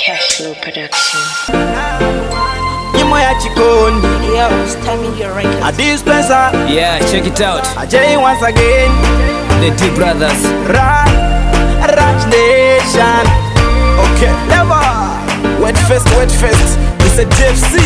Cashflow Production. nyimbo ya chikondi Yo, it's time your record. a dispenser Yeah, check it out. a J once again The D Brothers. Ra Raj Nation okay never wet fest wet fest it's a JFC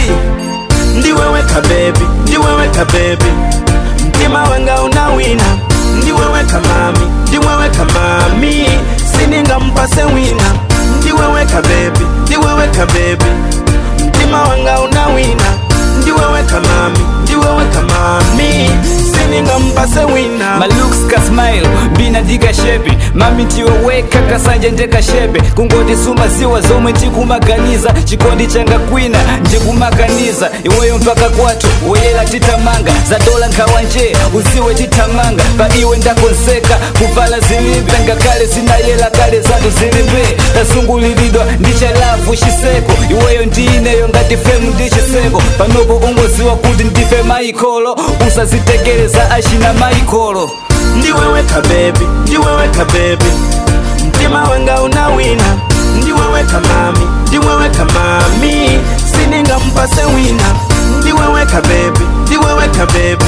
ndiweweka baby ndiweweka baby mtima wanga unawina ndiweweka mami ndiweweka mami sininga mpase wina ndiweweka baby ndiweweka baby mtima wanga unawina ndiweweka mami ndiweweka mami sininga mpase wina My looks ka smile mbina ndika shepe mami ndiweweka kasanje ndeka shepe kungoti suma ziwa zomwe ndikumaganiza chikondi changa kwina ndikumakaniza iweyo mpaka kwathu woyela titamanga za dola nkhawa nje uziwe titamanga pa iwe ndakonseka kuvala zilimbe ngakhale zinayela kale zatu zilibe tasungulilidwa ndi chalavu chiseko iweyo ndiineyo ngati femu ndi chiseko panopo ungoziwa kuti ndife maikolo usazitegereza achina maikolo ndiweweka bebi ndiweweka bebi mtima wanga unawina ndiweweka mami ndiweweka mami sininga mpase wina ndiweweka bebi ndiweweka bebi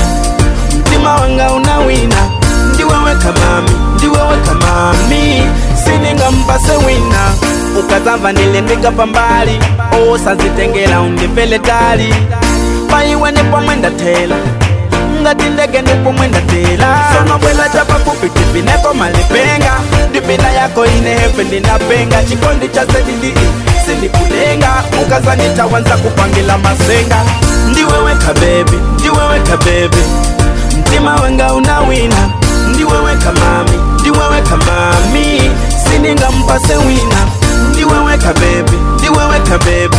mtima wanga unawina ndiweweka mami ndiweweka mami sininga mpase wina ukazamva nilendeka pambali osazitengela undivele tali paiwe nepomwe ndatela ngati ndege ndipo mwendatela sonobwela chapafupi tipinepo malipenga ndipina yako inehepe ndinapenga chikondi cha sedidi sindikulenga ukazanitawanza kupangila masenga ndiweweka bebi ndiweweka bebi mtima wenga unawina ndiweweka mami ndiweweka mami sininga mpase wina ndiweweka bebi ndiweweka bebi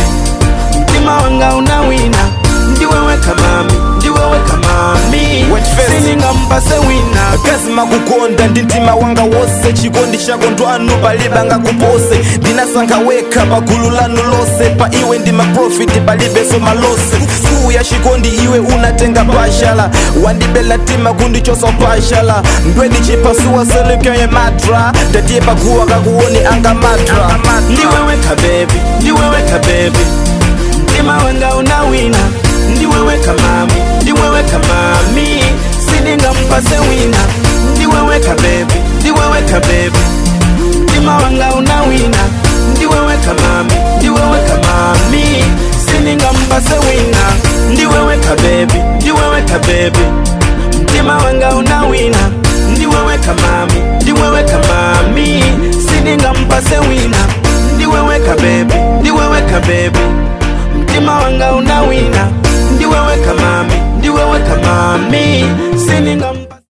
mtima wanga unawina ndiweweka mami ndiweweka mami sininga mpase wina kazima kukonda ndi mtima wanga wose chikondi chako ndwanu palibe ngakupose ndinasankha wekha pa gulu lanu lonse pa iwe ndi maprofiti palibenso malose suu ya chikondi iwe unatenga pashala wandibela tima kundichosa pashala mbweni chipasuwa selekeye matra ndatiye paguwa kakuoni anga matra ndiweweka bebi ndiweweka bebi mtima wanga unawina ndiweweka mami ndiweweka mami sininga mpase wina ndiweweka bebi ndiweweka bebi mtima wanga unawina ndiweweka mami ndiweweka mami sininga mpase wina ndiweweka bebi ndiweweka bebi mtima wanga unawina ndiweweka mami ndiweweka mami sininga mpase wina ndiweweka bebi ndiweweka bebi mtima wanga unawina ndiweweka mami ndiweweka mami sininga